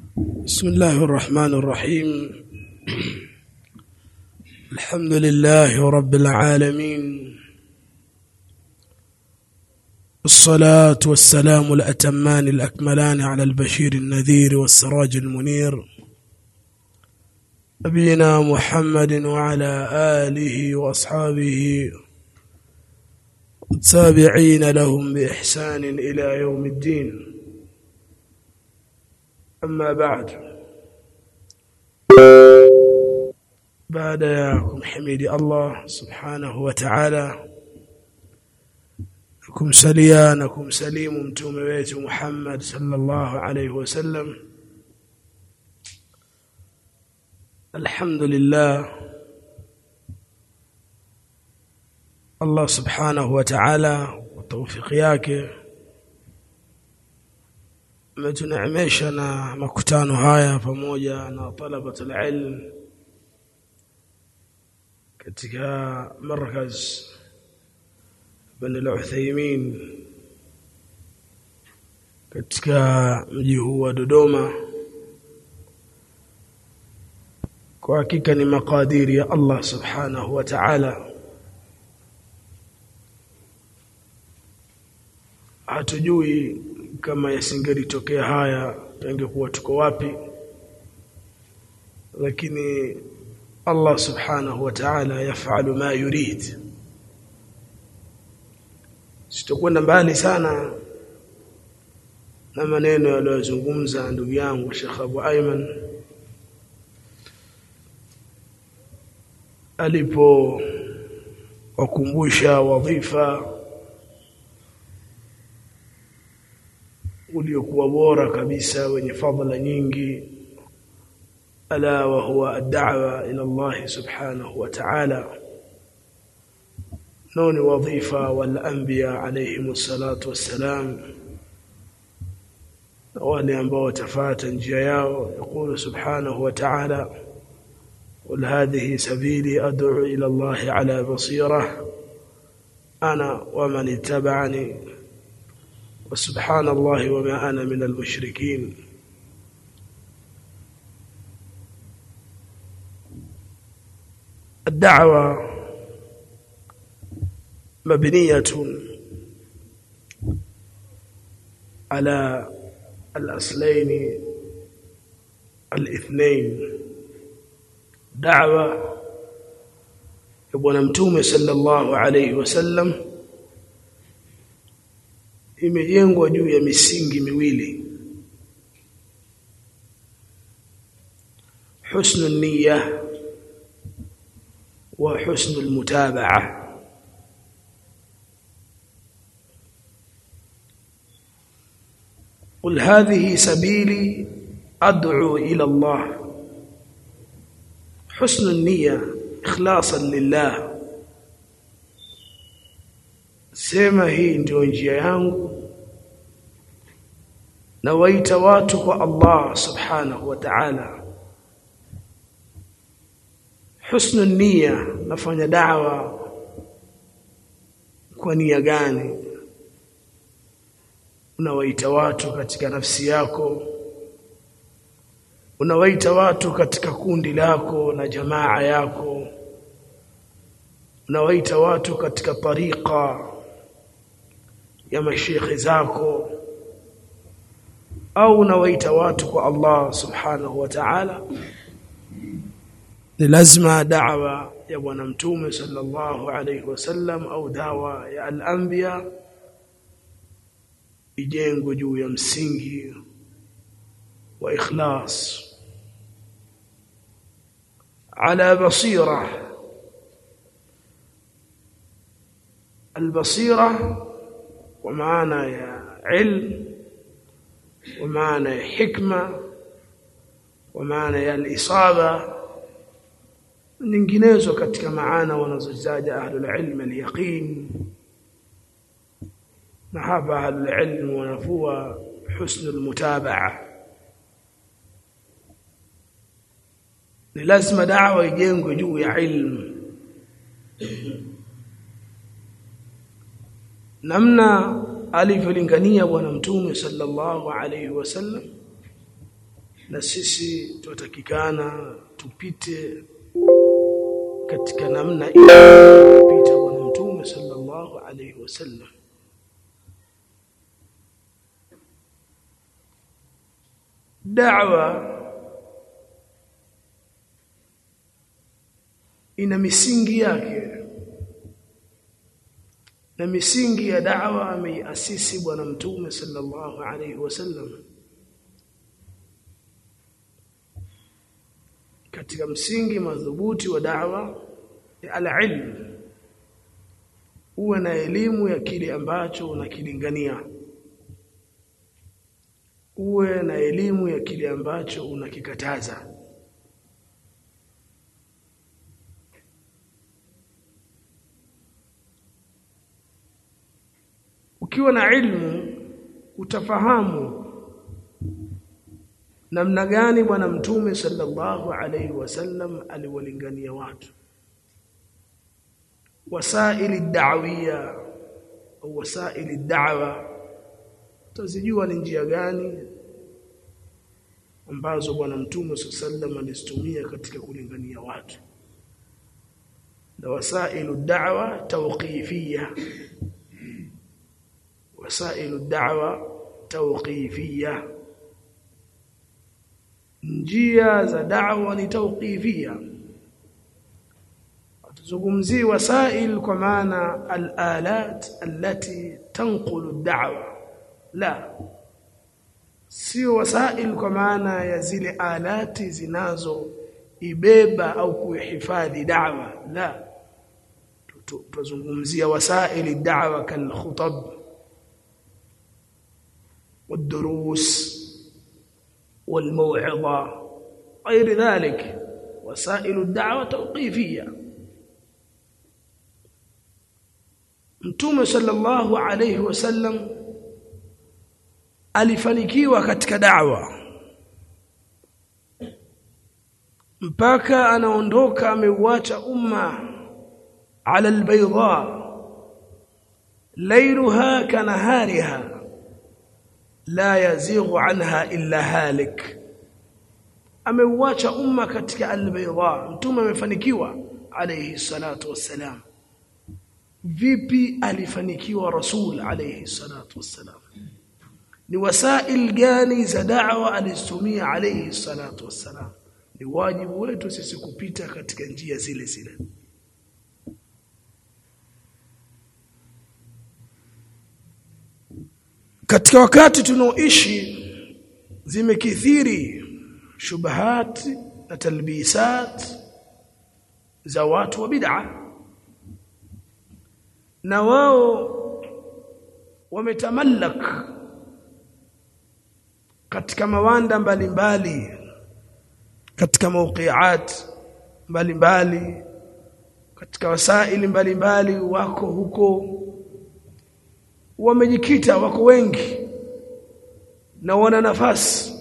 بسم الله الرحمن الرحيم الحمد لله رب العالمين الصلاة والسلام الأتمان الأكملان على البشير النذير والسراج المنير نبينا محمد وعلى آله وأصحابه والتابعين لهم بإحسان إلى يوم الدين أما بعد بعد ya kumhimidi Allah subhanahu wa ta'ala kumsalia na kumsalimu mtume wetu Muhammad sallallahu alayhi wasallam alhamdulillah Allah subhanahu wa ta'ala kwa tawfiki yake ametuneemesha na makutano haya pamoja na talabatul ilm katika markaz Ibn al-Uthaymeen katika mji huu wa Dodoma kwa hakika ni makadiri ya Allah subhanahu wa ta'ala hatujui kama yasingelitokea haya tungekuwa tuko wapi lakini Allah subhanahu wa ta'ala yafalu ma yurid sitokwenda mbali sana na maneno yaliyozungumza ndugu yangu Sheikh Abu Ayman alipo wakumbusha wadhifa uliokuwa bora kabisa wenye fadhila nyingi ala wa huwa ad-da'wa ila Allah subhanahu wa ta'ala noni wadhifa wal anbiya alayhim salatu wassalam wale ambao watafuata njia yao yakulu subhanahu wa ta'ala قل هذه سبيلي أدعو إلى الله على بصيرة أنا ومن اتبعني وسبحان الله وما أنا من المشركين الدعوة مبنية على الأصلين الاثنين دعوة يبون متومه صلى الله عليه وسلم imejengwa juu ya misingi miwili husnu niyya wa husnu almutabaa قل هذه سبيلي ادعو الى الله حسن النيه اخلاصا لله sema hii ndio njia yangu na waita watu kwa Allah subhanahu wa ta'ala husnu nia nafanya da'wa kwa nia gani unawaita watu katika nafsi yako unawaita watu katika kundi lako na jamaa yako unawaita watu katika tariqa ya mashekhe zako au unawaita watu kwa Allah subhanahu wa ta'ala ni lazima da'wa ya bwana mtume sallallahu alayhi wasallam au dawa ya al-anbiya ijengwe juu ya msingi wa ikhlas ala basira البصيره ومعنى يا علم ومعنى يا حكمة ومعنى ya al-isaba nyinginezo katika maana wanazozaja ahlul ilm al-yaqin na hapa ahlul ilm wanafua husn al-mutabaa ni lazima da'wa ijengwe juu ya ilmu namna alivyolingania bwana mtume sallallahu alayhi wasallam na sisi tunatakikana tupite katika namna ile kupita bwana mtume sallallahu alaihi wasallam da'wa ina misingi yake na misingi ya da'wa ameiasisi bwana mtume sallallahu alaihi wasallam katika msingi madhubuti wa da'wa ni al-ilm uwe na elimu ya kile ambacho unakilingania uwe na elimu ya kile ambacho unakikataza ukiwa na ilmu utafahamu namna gani bwana mtume sallallahu alaihi wasallam aliwalingania watu wasaili da'wiyya au wasaili da'wa tazijua ni njia gani ambazo bwana mtume sallallahu alizitumia katika kulingania watu na wasailu da'wa tawqifiyya wasailu da'wa tawqifiyya njia za da'wa ni tawqifiyya tuzungumzie wasail kwa maana al-alat allati tanqulu ad-da'wa la sio wasail kwa maana ya zile alati zinazo ibeba au kuhifadhi da'wa la tuzungumzia wasail da'wa kal khutab والدروس والموعظه غير ذلك وسائل الدعوه توقيفيه Mtume sallallahu alayhi wasallam alifanikiwa katika da'wa mpaka anaondoka ameuacha umma ala albayda laylaha kanahariha la yazighu anha illa halik ameuacha umma katika albayda mtume amefanikiwa alayhi salatu wassalam vipi alifanikiwa rasul alayhi salatu wassalam ni wasail gani za da'wa alizitumia alayhi salatu wassalam ni wajibu wetu sisi kupita katika njia zile zile katika wakati tunaoishi zimekithiri shubahat na talbisat za watu wa bid'ah na wao wametamallak katika mawanda mbalimbali mbali, katika mawqiat mbalimbali katika wasaili mbalimbali mbali, wako huko wamejikita wako wengi na wana nafasi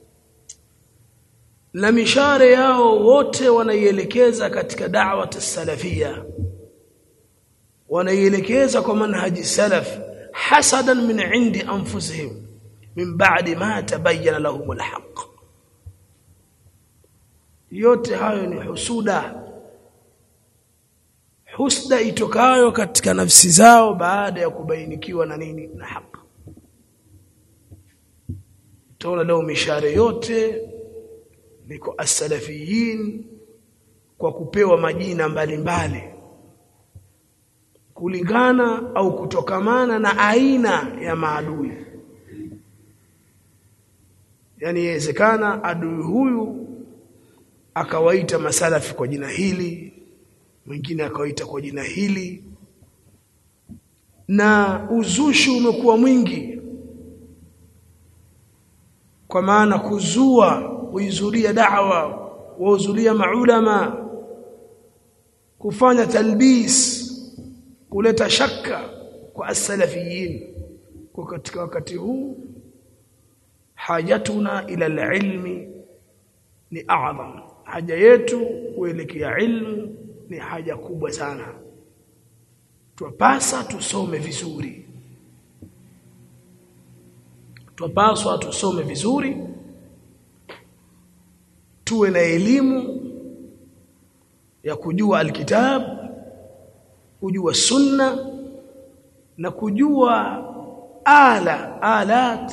na mishare yao wote wanaielekeza katika da'wa salafia wanaielekeza kwa manhaji salaf hasadan min indi anfusihim min ba'di ma tabayyana lahum alhaq yote hayo ni husuda husda itokayo katika nafsi zao baada ya kubainikiwa na nini na haki tuna leo mishare yote niko as-salafiyin kwa kupewa majina mbalimbali mbali kulingana au kutokamana na aina ya maadui yani inawezekana adui huyu akawaita masalafi kwa jina hili mwingine akawaita kwa jina hili na uzushi umekuwa mwingi kwa maana kuzua kuizulia da'wa wauzulia maulama kufanya talbis kuleta shaka kwa as-salafiyin kwa katika wakati huu hajatuna ila al-ilmi ni a'zam haja yetu kuelekea ilmu ni haja kubwa sana twapasa tusome vizuri twapaswa tusome vizuri tuwe na elimu ya kujua alkitab kujua sunna na kujua ala alat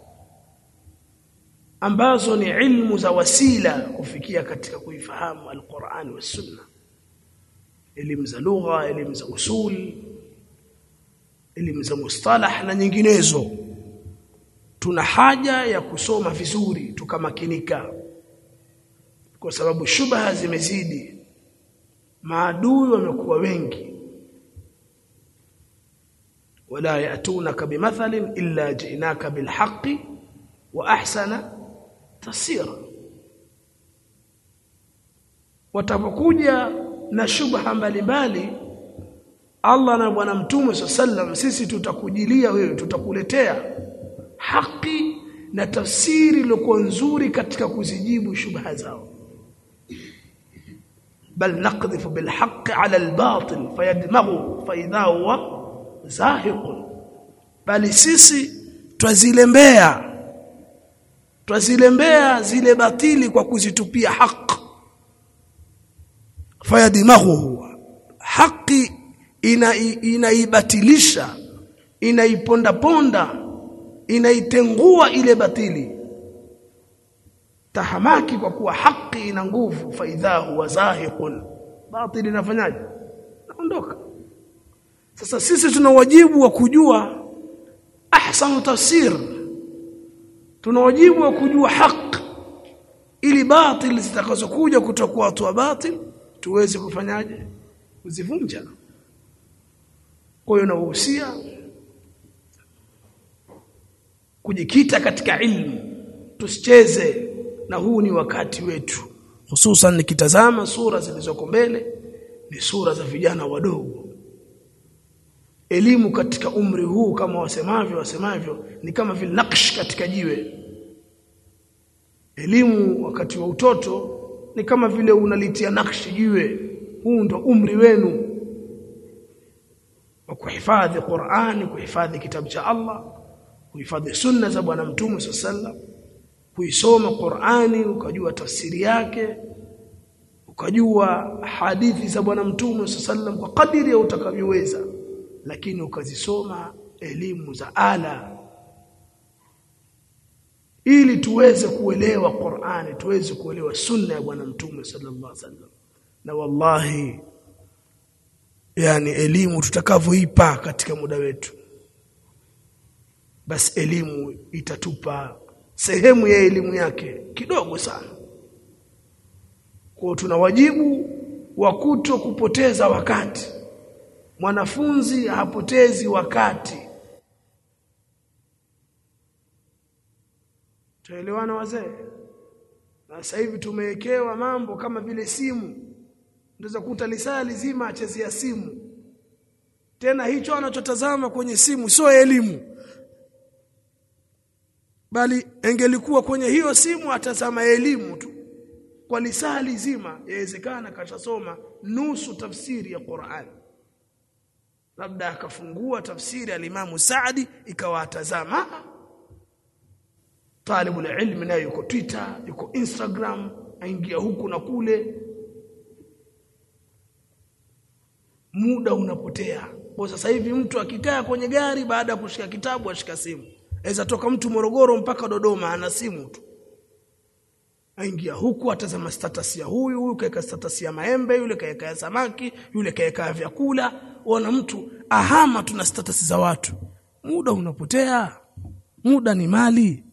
ambazo ni ilmu za wasila kufikia katika kuifahamu alquran wa sunna elimu za lugha elimu za usul elimu za mustalah na nyinginezo tuna haja ya kusoma vizuri tukamakinika kwa sababu shubha zimezidi maadui wamekuwa wengi wala yatunaka bimathalin illa ji'naka bilhaqqi wa ahsana tasira watapokuja na shubha mbalimbali Allah na bwana mtume sallam sisi tutakujilia wewe tutakuletea haki na tafsiri iliyokuwa nzuri katika kuzijibu shubha zao bal naqdhifu bil haqqi ala al batil fayadmaghu fa idha huwa zahiqun bali sisi twazilembea twazilembea zile batili kwa kuzitupia haki fayadmaghu haki ina inaibatilisha inaiponda ponda inaitengua ile batili tahamaki kwa kuwa haki ina nguvu faidha huwa zahiqun batili inafanyaje naondoka sasa sisi tuna wajibu wa kujua ahsanu tafsir tuna wajibu wa kujua haki ili batil zitakazokuja kutoka kwa watu wa batil tuweze kufanyaje kuzivunja kwa hiyo nawahusia kujikita katika ilmu tusicheze na huu ni wakati wetu hususan nikitazama sura zilizoko mbele ni sura za vijana wadogo elimu katika umri huu kama wasemavyo wasemavyo ni kama vile naksh katika jiwe elimu wakati wa utoto ni kama vile unalitia nakshi jiwe huu ndo umri wenu wa kuhifadhi Qur'ani kuhifadhi kitabu cha Allah kuhifadhi sunna za bwana mtume sallam kuisoma Qur'ani ukajua tafsiri yake ukajua hadithi za bwana mtume sallam kwa kadiri ya utakavyoweza lakini ukazisoma elimu za ala ili tuweze kuelewa Qur'ani tuweze kuelewa sunna ya bwana mtume sallallahu alaihi wasallam na wallahi yani elimu tutakavyoipa katika muda wetu basi elimu itatupa sehemu ya elimu yake kidogo sana kwa tuna wajibu wa kuto kupoteza wakati mwanafunzi hapotezi wakati tuelewana wazee na sasa hivi tumewekewa mambo kama vile simu unaweza kuta lisaa lizima achezea simu tena hicho anachotazama kwenye simu sio elimu bali engelikuwa kwenye hiyo simu atazama elimu tu kwa lisaa lizima yawezekana kashasoma nusu tafsiri ya Qur'an labda akafungua tafsiri alimamu Saadi ikawa atazama talibul ilmi nayo yuko Twitter yuko Instagram aingia huku na kule muda unapotea kwa sasa hivi mtu akikaa kwenye gari baada ya kushika kitabu ashika simu aweza toka mtu Morogoro mpaka Dodoma ana simu tu aingia huku atazama status ya huyu huyu kaeka status ya maembe yule kaeka ya samaki yule kaeka ya vyakula wana mtu ahama tuna status za watu muda unapotea muda ni mali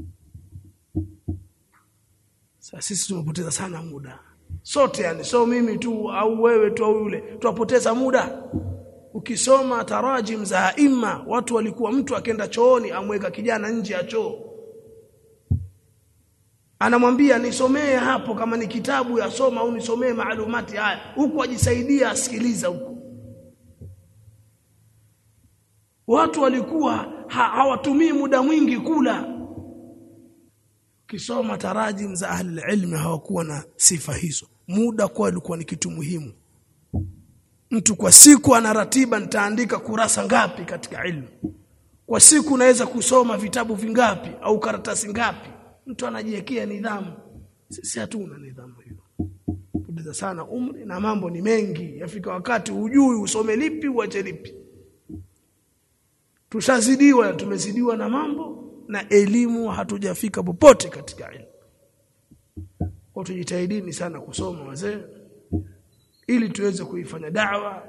sasa sisi tumepoteza sana muda sote yani so mimi tu au wewe tu au yule tuwapoteza muda ukisoma tarajim za aima watu walikuwa mtu akenda chooni amweka kijana nje ya choo anamwambia nisomee hapo kama ni kitabu yasoma au nisomee maalumati haya huku ajisaidia asikiliza huku watu walikuwa ha, hawatumii muda mwingi kula kisoma tarajim za ahli ilmi hawakuwa na sifa hizo muda kwa ilikuwa ni kitu muhimu mtu kwa siku ana ratiba nitaandika kurasa ngapi katika ilmu kwa siku naweza kusoma vitabu vingapi au karatasi ngapi mtu anajiwekea nidhamu sisi hatuna nidhamu hiyo kupoteza sana umri na mambo ni mengi yafika wakati hujui usome lipi uache lipi tushazidiwa na tumezidiwa na mambo na elimu hatujafika popote katika elimu kwa tujitahidini sana kusoma wazee ili tuweze kuifanya da'wa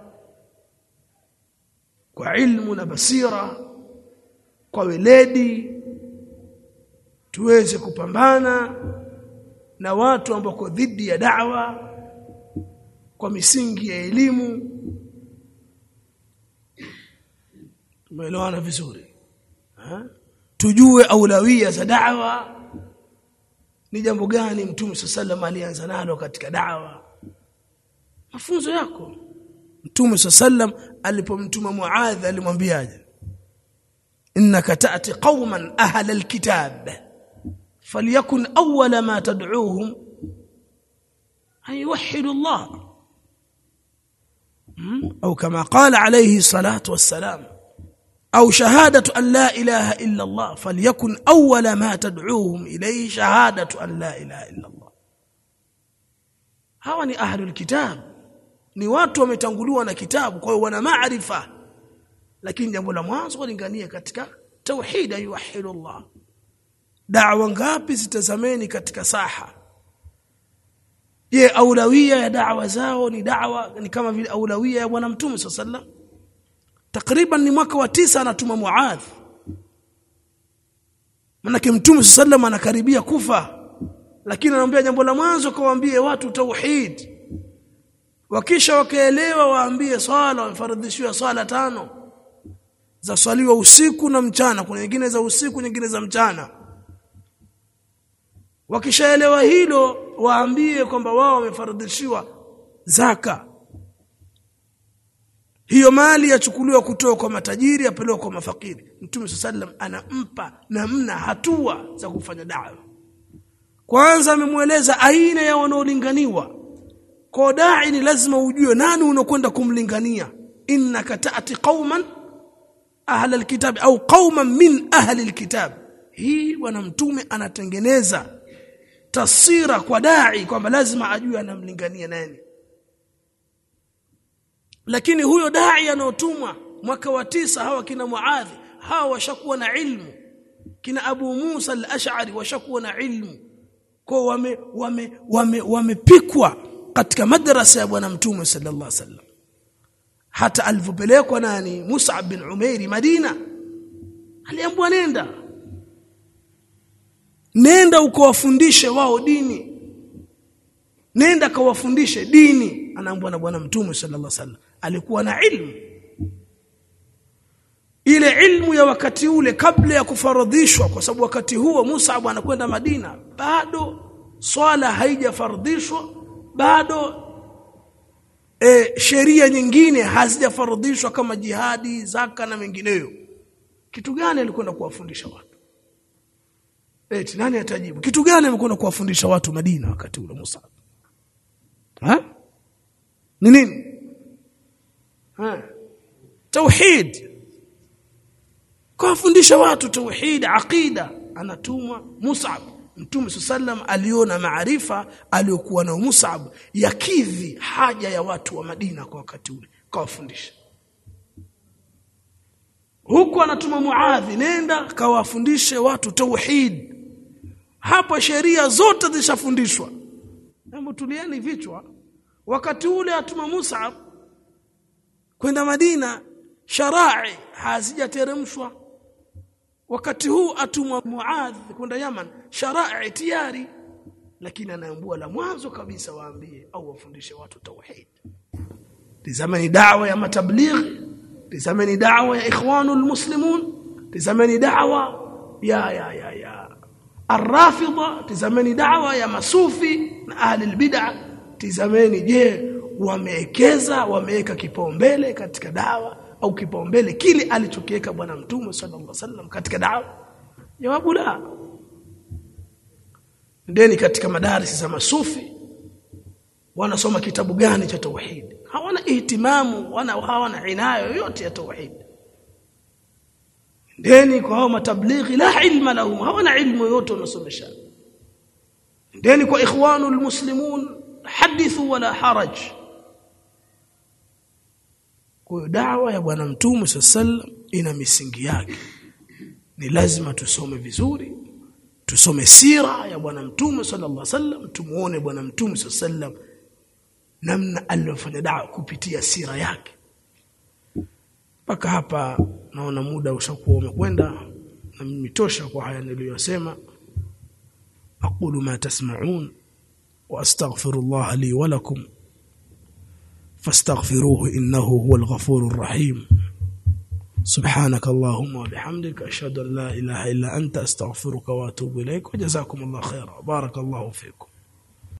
kwa ilmu na basira kwa weledi tuweze kupambana na watu ambao dhidi ya da'wa kwa misingi ya elimu tumeelewana vizuri ha? tujue aulawia za da'wa ni jambo gani mtume sallam alianza nalo katika da'wa mafunzo yako mtume sallam alipomtuma muadh alimwambiaje innaka ta'ti qauman ahla alkitab falyakun awwala ma tad'uuhum an yuwahhidu Allah au kama qala alayhi salatu wassalam أو شهادة أن لا إله إلا الله فليكن أول ما تدعوهم إليه شهادة أن لا إله إلا الله hawa ni ahlul kitab ni watu wametanguliwa na kitabu kwa hiyo wana maarifa lakini jambo la mwanzo walingania katika tauhid yuwahidu Allah da'wa ngapi zitazameni katika saha je aulawia ya da'wa zao ni da'wa ni kama vile aulawia ya bwana mtume sallallahu alaihi takriban ni mwaka wa tisa anatuma Muadh manake mtume sallam anakaribia kufa lakini anamwambia jambo la mwanzo kawaambie watu tauhid wakisha wakaelewa waambie swala wamefaradhishiwa swala tano za swaliwa usiku na mchana kuna nyingine za usiku nyingine za mchana wakishaelewa hilo waambie kwamba wao wamefaradhishiwa zaka hiyo mali yachukuliwa kutoka kwa matajiri apelekwa kwa mafakiri mtume sallam anampa namna hatua za kufanya dawa kwanza amemweleza aina ya wanaolinganiwa kwa dai ni lazima ujue nani unakwenda kumlingania innaka ta'ti qauman ahla alkitab au qauman min ahli alkitab hii bwana mtume anatengeneza tasira kwa dai kwamba lazima ajue anamlingania nani lakini huyo dai anaotumwa mwaka wa tisa hawa kina Muadhi hawa washakuwa na ilmu kina Abu Musa al-Ash'ari washakuwa na ilmu kwa wame wame wame wamepikwa katika madrasa ya bwana mtume sallallahu alaihi wasallam hata alipopelekwa nani Mus'ab bin Umairi Madina aliambiwa nenda nenda ukawafundishe wao dini nenda kawafundishe dini anaambiwa na bwana mtume sallallahu alaihi wasallam alikuwa na ilmu ile ilmu ya wakati ule kabla ya kufaradhishwa kwa sababu wakati huo Musa anakwenda Madina bado swala haijafardhishwa bado e, sheria nyingine hazijafaradhishwa kama jihadi zaka na mengineyo kitu gani alikwenda kuwafundisha watu eti nani atajibu kitu gani amekwenda kuwafundisha watu Madina wakati ule Musa ha ni nini ha tauhid kuwafundisha watu tauhid aqida anatumwa Mus'ab Mtume sallam aliona maarifa aliyokuwa na Mus'ab yakidhi haja ya watu wa Madina kwa wakati ule kawafundisha huku anatuma Muadhi nenda kawafundishe watu tauhid hapa sheria zote zishafundishwa hebu tulieni vichwa wakati ule atuma Mus'ab kwenda Madina sharai hazijateremshwa wakati huu atumwa Muadh kwenda Yaman sharai tayari lakini anaambua la mwanzo kabisa waambie au wafundishe watu tauhid tizameni da'wa ya matablighi tizameni da'wa ya ikhwanul muslimun tizameni da'wa ya ya ya ya arrafida tizameni da'wa ya masufi na ahli albid'a tizameni je wamewekeza wameweka kipaumbele katika dawa au kipaumbele kile alichokiweka bwana mtume sallallahu alaihi wasallam katika dawa jawabu la ndeni katika madarisi za masufi wanasoma kitabu gani cha tauhid hawana ihtimamu wana hawana inayo yoyote ya tauhid ndeni kwa hao matablighi la ilma lahum hawana ilmu yote wanasomesha ndeni kwa ikhwanu almuslimun hadithu wala haraj kwa dawa ya bwana mtume sallam ina misingi yake ni lazima tusome vizuri tusome sira ya bwana mtume sallallahu alaihi wasallam tumuone bwana mtume sallam namna aliyofanya dawa kupitia sira yake mpaka hapa naona muda ushakuwa umekwenda na mimi tosha kwa haya niliyosema aqulu ma tasma'un wa astaghfirullah li wa lakum fastaghfiruhu innahu huwal ghafurur rahim سبحانك اللهم وبحمدك أشهد أن لا إله إلا أنت أستغفرك وأتوب إليك وجزاكم الله خيرا بارك الله فيكم